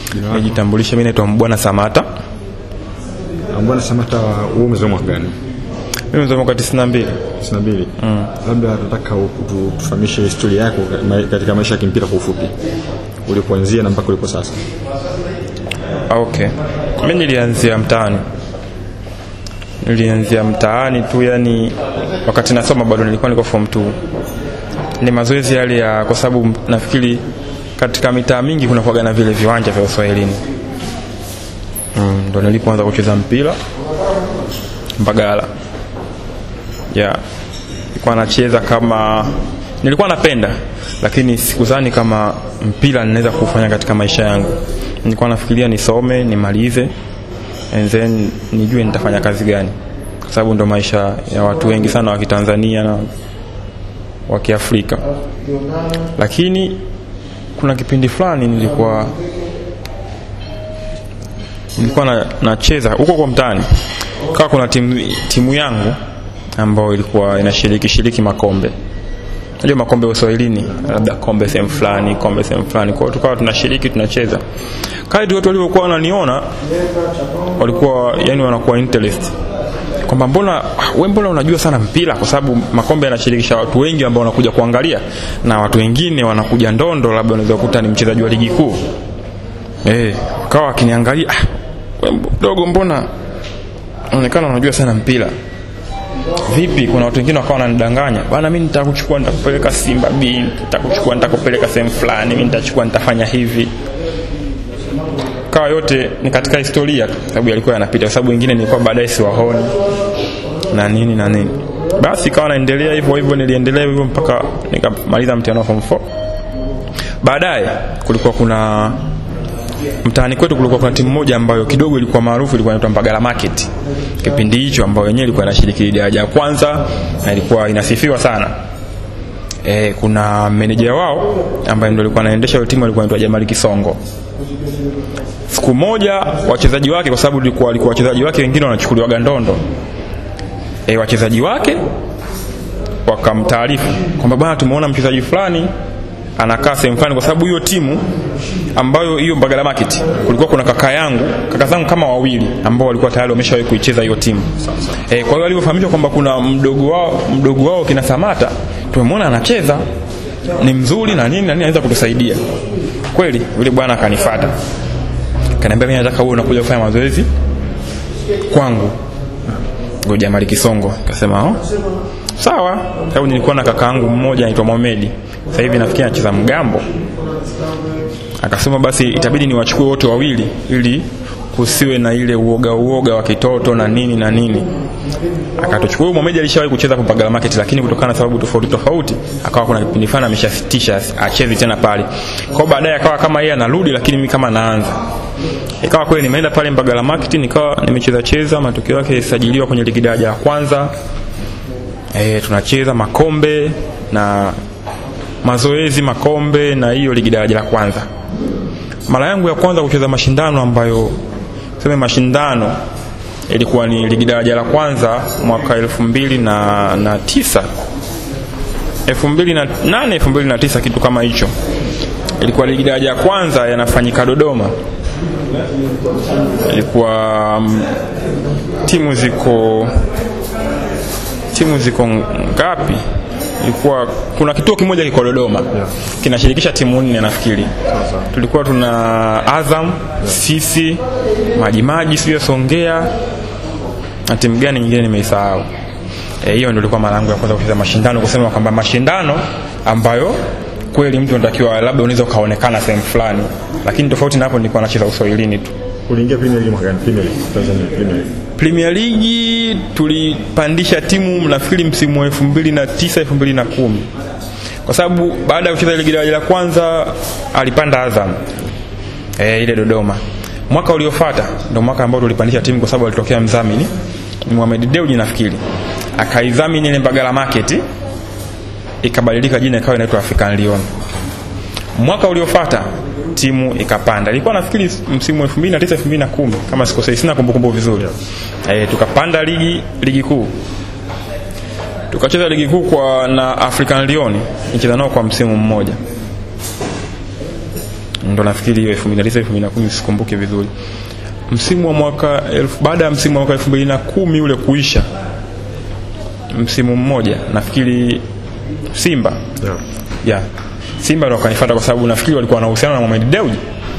Jina lako? nijitambulishe mimi naitwa Mbwana Samata Ah, Bwana Samata, wewe umezaliwa mwaka gani? mimi mzaliwa mwaka 92 92. Mm. Labda nataka utu- tufahamishe historia yako ka- ma- katika maisha ya kimpira kwa ufupi, ulipoanzia na mpaka ulipo sasa. Ah, okay mimi nilianzia mtaani nilianzia mtaani tu yani wakati nasoma bado nilikuwa niko form 2 ni mazoezi yale ya kwa sababu nafikiri katika mitaa mingi kuna kuwaga na vile viwanja vya uswahilini mm, ndo nilipoanza kucheza mpira mbagala yeah. nilikuwa nacheza kama nilikuwa napenda lakini sikuzani kama mpira ninaweza kufanya katika maisha yangu nilikuwa nafikiria nisome nimalize and then nijue nitafanya kazi gani kwa sababu ndo maisha ya watu wengi sana wa kitanzania na wa kiafrika lakini kuna kipindi fulani nilikuwa nilikuwa na, nacheza huko kwa mtaani kawa kuna timu, timu yangu ambayo ilikuwa inashiriki shiriki makombe najua makombe ya uswahilini labda kombe sehemu fulani kombe sehemu fulani kwao tukawa tunashiriki tunacheza kadri watu walivyokuwa wananiona walikuwa yani wanakuwa interest kwamba mbona we mbona unajua sana mpira kwa sababu makombe yanashirikisha watu wengi ambao wanakuja kuangalia na watu wengine wanakuja ndondo labda unaweza kukuta ni mchezaji wa ligi kuu eh kawa akiniangalia ah, we mdogo mbona unaonekana unajua sana mpira vipi kuna watu wengine wakawa wananidanganya bwana mimi nitakuchukua nitakupeleka Simba B nitakuchukua nitakupeleka sehemu fulani mimi nitachukua nitafanya hivi kawa yote ni katika historia tu sababu yalikuwa yanapita kwa sababu wengine nilikuwa baadaye siwaoni na nini na nini basi ikawa naendelea hivyo hivyo niliendelea hivyo mpaka nikamaliza mtihani wa form 4 baadaye kulikuwa kuna mtaani kwetu kulikuwa kuna timu moja ambayo kidogo ilikuwa maarufu ilikuwa inaitwa Mbagala Market kipindi hicho ambayo yenyewe ilikuwa inashiriki daraja ya kwanza na ilikuwa inasifiwa sana e, kuna meneja wao ambaye ndio alikuwa anaendesha hiyo timu alikuwa anaitwa Jamali Kisongo siku moja wachezaji wake kwa sababu ilikuwa walikuwa wachezaji wake wengine wanachukuliwa gandondo e, wachezaji wake wakamtaarifu kwamba bwana tumeona mchezaji fulani anakaa sehemu fulani kwa sababu hiyo timu ambayo hiyo Mbagala Market kulikuwa kuna kaka yangu kaka zangu kama wawili ambao walikuwa tayari wameshawahi kuicheza hiyo timu e, kwa hiyo walivyofahamishwa kwamba kuna mdogo wao mdogo wao kina Samata tumemwona anacheza ni mzuri na nini na nini anaweza kutusaidia kweli yule bwana akanifuata kaniambia mimi nataka wewe unakuja kufanya mazoezi kwangu ngoja Mali Kisongo akasema oh sawa sababu nilikuwa na kakaangu mmoja anaitwa Mohamed sasa hivi nafikiri anacheza mgambo akasema basi itabidi niwachukue wote wawili ili kusiwe na ile uoga uoga wa kitoto na nini na nini akatuchukua huyo Mohamed alishawahi kucheza kwa Mbagala Market lakini kutokana na sababu tofauti tofauti akawa kuna kipindi fulani ameshasitisha achezi tena pale kwa baadaye akawa kama yeye anarudi lakini mimi kama naanza ikawa kweli nimeenda pale Mbagala Market nikawa nimecheza cheza matokeo yake sajiliwa kwenye ligi daraja ya kwanza e, tunacheza makombe na mazoezi makombe na hiyo ligi daraja la kwanza mara yangu ya kwanza kucheza mashindano ambayo sema mashindano ilikuwa ni ligi daraja la kwanza mwaka elfu mbili na, na tisa elfu mbili na nane elfu mbili na tisa kitu kama hicho ilikuwa ligi daraja ya kwanza yanafanyika Dodoma ilikuwa mm, timu ziko timu ziko ngapi ilikuwa kuna kituo kimoja kiko Dodoma kinashirikisha timu nne nafikiri tulikuwa tuna Azam sisi Majimaji sio Songea na timu gani nyingine nimeisahau Eh, hiyo ndio ilikuwa mara yangu ya kwanza kucheza mashindano kusema kwamba mashindano ambayo kweli mtu anatakiwa labda unaweza ukaonekana sehemu fulani lakini tofauti na hapo nilikuwa nacheza uswahilini tu Uliingia Premier League mwaka gani? Premier League Tanzania Premier League. Premier League tulipandisha timu nafikiri msimu wa 2009 2010 kwa sababu baada ya kucheza ligi daraja la kwanza alipanda Azam e, ile Dodoma. Mwaka uliofuata ndio mwaka ambao tulipandisha timu kwa sababu alitokea mdhamini ni Mohamed Dewji nafikiri akaidhamini ile Mbagala Market ikabadilika jina ikawa inaitwa African Lion. Mwaka uliofuata timu ikapanda. Ilikuwa nafikiri msimu wa 2009 2010 kama sikosei, sina kumbukumbu vizuri. Eh, tukapanda ligi ligi kuu. Tukacheza ligi kuu kwa na African Lion, nicheza nao kwa msimu mmoja. ndo nafikiri hiyo 2009 2010 sikumbuki vizuri msimu wa mwaka elfu, baada ya msimu wa mwaka 2010 ule kuisha msimu mmoja nafikiri Simba yeah. yeah. Simba ndo wakanifuata kwa sababu nafikiri walikuwa wanahusiana na Mohamed Dewji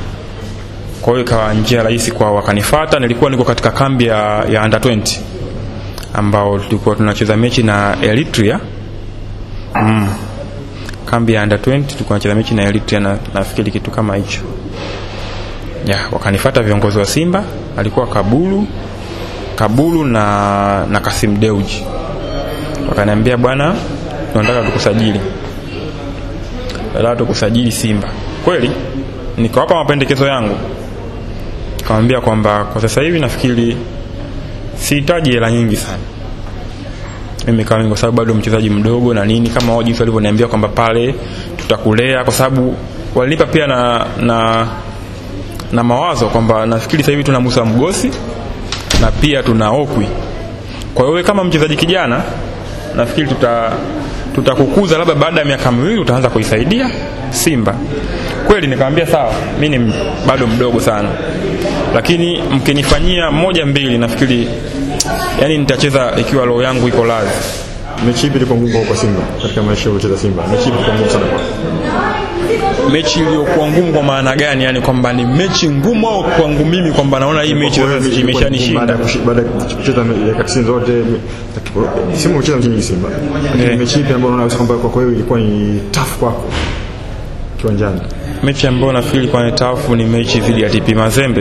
kwa hiyo ikawa njia rahisi kwa wakanifuata nilikuwa niko katika kambi ya, ya under 20 ambao tulikuwa tunacheza mechi na Eritrea mm. kambi ya under 20 tulikuwa tunacheza mechi na Eritrea na nafikiri kitu kama hicho yeah, wakanifuata viongozi wa Simba alikuwa Kabulu Kabulu na, na Kasim Deuji wakaniambia bwana tunataka tukusajili tunataka tukusajili Simba kweli nikawapa mapendekezo yangu kawambia kwamba kwa sasa hivi nafikiri sihitaji hela nyingi sana mimi kama kwa sababu bado mchezaji mdogo na nini kama wao jinsi walivyoniambia kwamba pale tutakulea kwa sababu walinipa pia na na na mawazo kwamba nafikiri sasa hivi tuna Musa Mgosi na pia tuna Okwi kwa hiyo wewe kama mchezaji kijana nafikiri tuta tutakukuza labda baada ya miaka miwili utaanza kuisaidia Simba kweli nikamwambia sawa mi ni bado mdogo sana lakini mkinifanyia moja mbili nafikiri yani nitacheza ikiwa roho yangu iko lazi mechi ipi ilikuwa ngumu kwa Simba katika maisha uliocheza Simba mechi ipi ilikuwa ngumu sana kwa mechi iliyokuwa ngumu kwa maana gani yani kwamba ni mechi ngumu au kwangu mimi kwamba naona hii mechi Kwa hiyo sasa ilikuwa ngumu imeshanishinda baada ya kushi- baada ya kucheza dakika 90 zote me- Simba umecheza mechi nyingi Simba lakini Eh. mechi ipi ambayo unaona kwamba kwa kweli ilikuwa ni tough kwako kiwanjani mechi ambayo nafikiri kwa tafu ni mechi dhidi ya TP Mazembe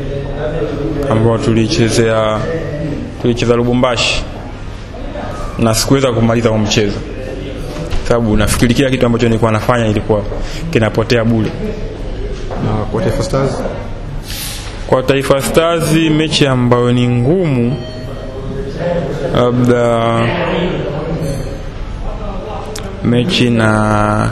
ambayo tulichezea tulicheza Lubumbashi na sikuweza kumaliza huo mchezo sababu nafikiri kila kitu ambacho nilikuwa nafanya ilikuwa kinapotea bure na kwa Taifa Stars kwa Taifa Stars mechi ambayo ni ngumu labda mechi na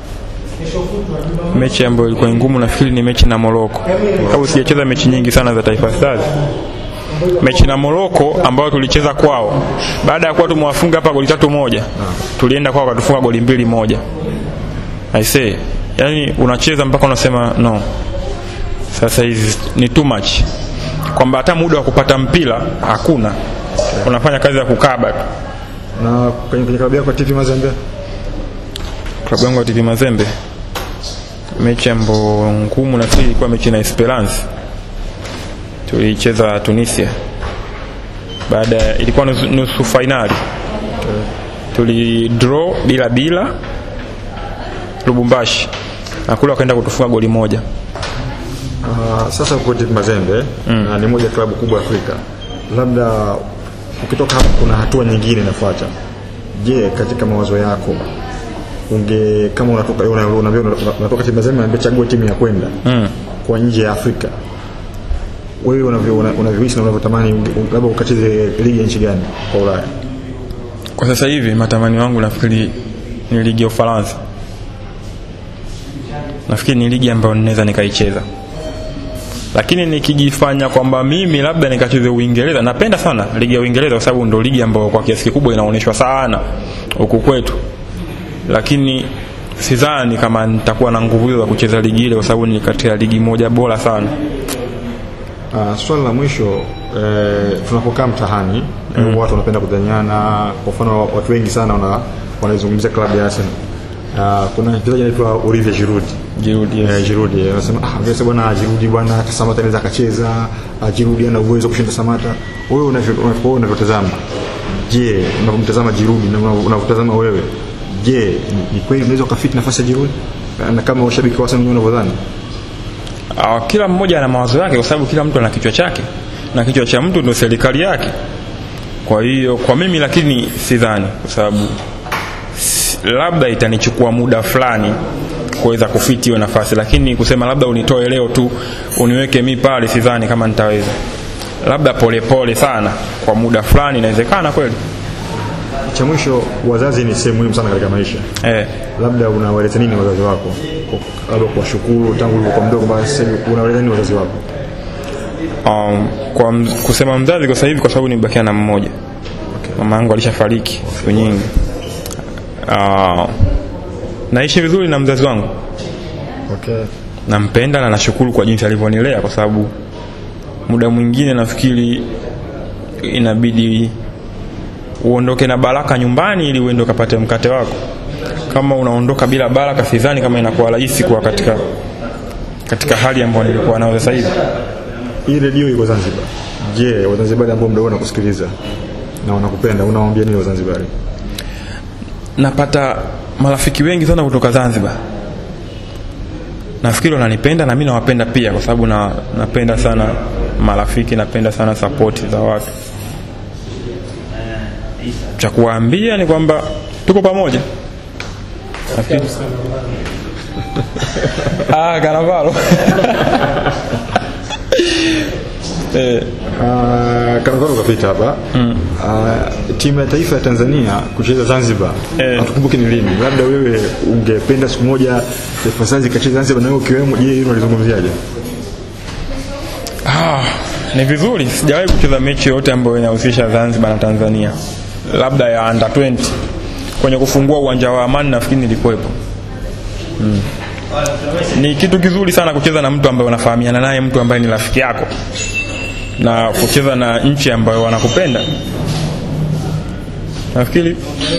mechi ambayo ilikuwa ni ngumu nafikiri ni mechi na Morocco sababu sijacheza mechi nyingi sana za Taifa Stars mechi na Morocco ambayo tulicheza kwao baada ya kuwa tumewafunga hapa goli tatu moja tulienda kwao wakatufunga goli mbili moja I say yani unacheza mpaka unasema no sasa hizi ni too much kwamba hata muda wa kupata mpira hakuna unafanya kazi ya kukaba tu na kwenye kwenye klabu yako ya TP Mazembe klabu yangu ya TP Mazembe mechi ambayo ngumu nafikiri ilikuwa mechi na Esperance tulicheza Tunisia baada ya- ilikuwa nusu, nusu fainali tuli draw bila bila Lubumbashi na kule wakaenda kutufunga goli moja Uh, sasa uko TP Mazembe na ni moja ya klabu kubwa Afrika. Labda ukitoka hapo kuna hatua nyingine inafuata. Je, katika mawazo yako unge kama unatoka una- unaambia una- unatoka TP Mazembe unaambia chagua timu ya kwenda mm. kwa nje ya Afrika. Wewe unavyo una- unavyohisi na unavyotamani unge- labda ukacheze ligi ya nchi gani kwa Ulaya? kwa sasa hivi matamani wangu nafikiri ni ligi ya Ufaransa nafikiri ni ligi ambayo ninaweza nikaicheza lakini nikijifanya kwamba mimi labda nikacheze Uingereza napenda sana ligi ya Uingereza kwa sababu ndo ligi ambayo kwa kiasi kikubwa inaonyeshwa sana huku kwetu lakini sidhani kama nitakuwa na nguvu hizo za kucheza ligi ile kwa sababu ni katika ligi moja bora sana Uh, swali la mwisho eh, tunapokaa mtahani mm. watu wanapenda kudhaniana kwa mfano watu wengi sana wana wanaizungumzia klabu ya Arsenal uh, kuna mchezaji anaitwa Olivier Giroud Giroud, yes. eh, Giroud eh, anasema ah ngesa bwana Giroud bwana hata Samata anaweza akacheza ah, Giroud ana uwezo wa kushinda Samata wewe unavyo- unavyo- wewe unavyotazama je unavyomtazama Giroud na unavyo- unavyotazama wewe je ni- ni kweli unaweza ukafiti nafasi ya Giroud na kama washabiki wa Arsenal unavyodhani Uh, kila mmoja ana mawazo yake kwa sababu kila mtu ana kichwa chake na kichwa cha mtu ndio serikali yake kwa hiyo kwa mimi lakini sidhani kwa sababu s- labda itanichukua muda fulani kuweza kufiti hiyo nafasi lakini kusema labda unitoe leo tu uniweke mi pale sidhani kama nitaweza labda polepole pole sana kwa muda fulani inawezekana kweli cha mwisho wazazi ni sehemu muhimu sana katika maisha eh. labda unawaeleza nini wazazi wako Kwa- labda kuwashukuru tangu ulivyokuwa mdogo mpaka sasa hivi unawaeleza nini wazazi wako um, kwa mz, kusema mzazi kwa sasa hivi kwa sababu nimebakia na mmoja mama yangu alishafariki siku nyingi uh, naishi vizuri na mzazi wangu okay. nampenda na nashukuru kwa jinsi alivyonilea kwa sababu muda mwingine nafikiri inabidi uondoke na baraka nyumbani ili uende ukapate mkate wako kama unaondoka bila baraka sidhani kama inakuwa rahisi kuwa katika katika hali ambayo nilikuwa nayo sasa hivi hii redio iko Zanzibar je wazanzibari ambao mda wanakusikiliza na wanakupenda unawaambia nini wazanzibari napata marafiki wengi sana kutoka Zanzibar nafikiri wananipenda na mimi nawapenda pia kwa sababu na, napenda sana marafiki napenda sana sapoti za watu cha kuwaambia ni kwamba tuko pamoja nafikiri ah Kanavalo eh, Uh, Kanavaro kapita hapa mm. uh, timu ya taifa ya Tanzania kucheza Zanzibar Eh. hatukumbuki ni lini labda wewe ungependa siku moja Taifa Stars ikacheza Zanzibar na wewe ukiwemo je hilo unalizungumziaje Ah, ni vizuri. Sijawahi kucheza mechi yoyote ambayo inahusisha Zanzibar na Tanzania, labda ya under 20 kwenye kufungua uwanja wa Amani, nafikiri nilikuwepo. Mm. Ni kitu kizuri sana kucheza na mtu ambaye unafahamiana naye, mtu ambaye ni rafiki yako, na kucheza na nchi ambayo wanakupenda. Nafikiri